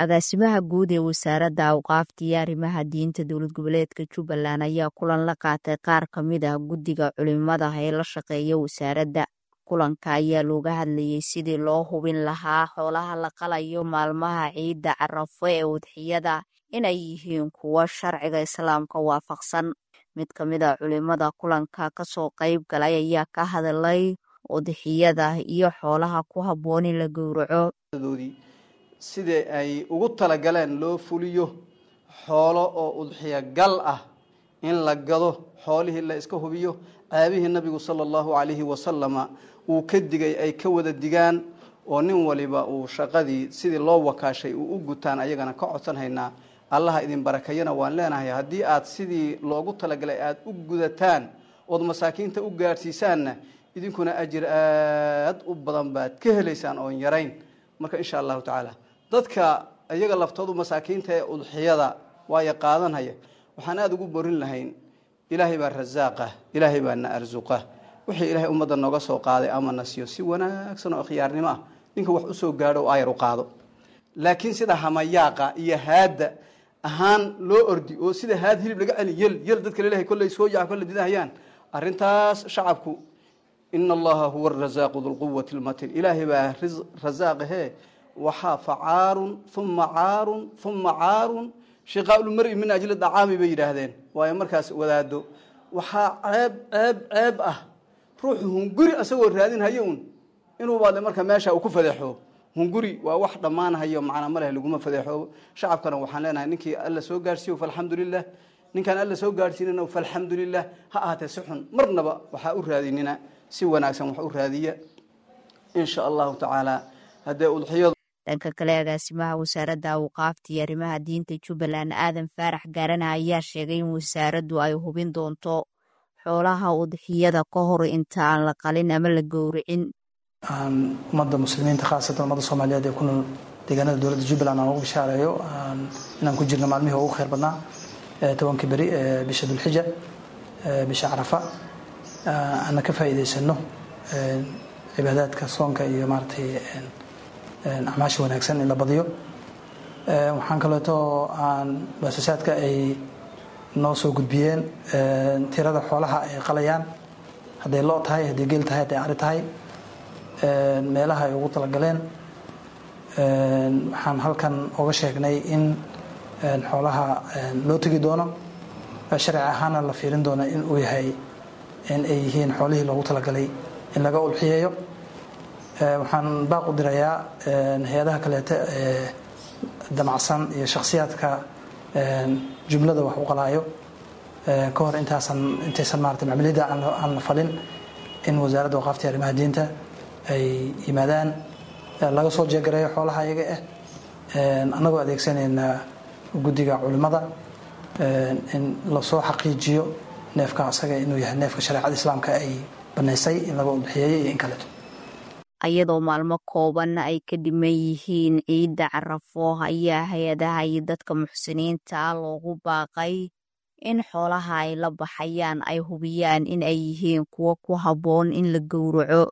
agaasimaha guud ee wasaaradda awqaafta iyo arrimaha diinta dowlad goboleedka jubbaland ayaa kulan la qaatay qaar ka mid ah guddiga culimada ee la shaqeeya wasaaradda kulanka ayaa looga hadlayay sidii loo hubin lahaa xoolaha la qalayo maalmaha ciidda carafo ee udxiyada inay yihiin kuwo sharciga islaamka waafaqsan mid ka mid a culimada kulanka kasoo qayb galay ayaa ka hadlay udxiyada iyo xoolaha ku habboon in la gowraco sidai ay ugu talagaleen loo fuliyo xoolo oo udxiyo gal ah in la gado xoolihii la iska hubiyo caabihii nabigu sala allahu calayhi wasalama uu ka digay ay ka wada digaan oo nin waliba uu shaqadii sidii loo wakaashay uu u gutaan ayagana ka codsan haynaa allaha idin barakayana waan leenahay haddii aad sidii loogu talagalay aada u gudataan ood masaakiinta u gaadhsiisaanna idinkuna ajir aad u badan baad ka helaysaan oon yarayn marka insha allahu tacaala dadka iyaga laftoodu masaakiinta ee udxiyada waayo qaadanhaya waxaan aada ugu borin lahayn ilaahay baa rasaaqa ilaahay baa na arsuqa wixii ilaahay ummadda nooga soo qaaday ama na siiyo si wanaagsan oo khiyaarnimo ah ninka wax usoo gaadho oo ayar u qaado laakiin sida hamayaaqa iyo haadda ahaan loo ordi oo sida haad hilib laga celi yel yel dadka lalehay kolley soo yaca kolle didahayaan arrintaas shacabku ina allaha huwa arasaaqu dulquwati lmatin ilaahay baa rasaaqahee waxaa facaarun uma caarun uma caarun shiqaaulmari min ajli dacaami bay yidhaahdeen waayo markaas wadaado waxaa ceeb ceeb ceeb ah ruuxu hunguri asagoo raadinhayo un inuu baadle marka meesha uu ku fadeexo hunguri waa wax dhammaanhayo macnaa maleh laguma fadeexoobo shacabkana waxaan leenahay ninkii alla soo gaadhsiiyo falxamdulilah ninkaan alla soo gaadhsiinana falxamdulilah ha ahaatee si xun marnaba waxaa u raadinina si wanaagsan wax u raadiya insha allahu tacaala haddee udxiyadu dhanka kale agaasimaha wasaaradda awqaafta iyo arrimaha diinta jubbaland aadan faarax gaarana ayaa sheegay in wasaaraddu ay hubin doonto xoolaha udxiyada ka hor inta aan la qalin ama la gowricin ummadda muslimiinta khaasatan ummadda soomaaliyeed ee ku nool deegaanada dowladda jubbaland aan ugu bishaareeyo inaan ku jirno maalmihii ugu khayr badnaa tobankii beri ee bisha dulxija bisha carafa aana ka faa'iidaysano cibaadaadka soonka iyo maaratay acmaasha wanaagsan in la badiyo waxaan kaleeto aan baasasaadka ay noo soo gudbiyeen tirada xoolaha ay qalayaan hadday loo tahay hadday geel tahay hadday ari tahay meelaha ay ugu talagaleen waxaan halkan oga sheegnay in xoolaha loo tegi doono sharci ahaana la fiirin doono in uu yahay in ay yihiin xoolihii loogu talagalay in laga ulxiyeeyo waxaan baaq u dirayaa hay-adaha kaleeta ee damacsan iyo shakhsiyaadka jumlada wax u qalaayo ka hor intaasan intaysan maarata macmiliyadda aan la falin in wasaaradda waqaafta arrimaha diinta ay yimaadaan laga soo jeegareeyo xoolaha iyaga ah annagoo adeegsanayna guddiga culimmada in lasoo xaqiijiyo neefka asaga inuu yahay neefka shareecada islaamka ay banaysay in laga udbixiyeeyo iyo in kaleeto ayadoo maalmo kooban ay ka dhiman yihiin ciidda carafo ayaa hay-adaha iyo dadka muxsiniinta loogu baaqay in xoolaha ay la baxayaan ay hubiyaan in ay yihiin kuwo ku habboon in la gowraco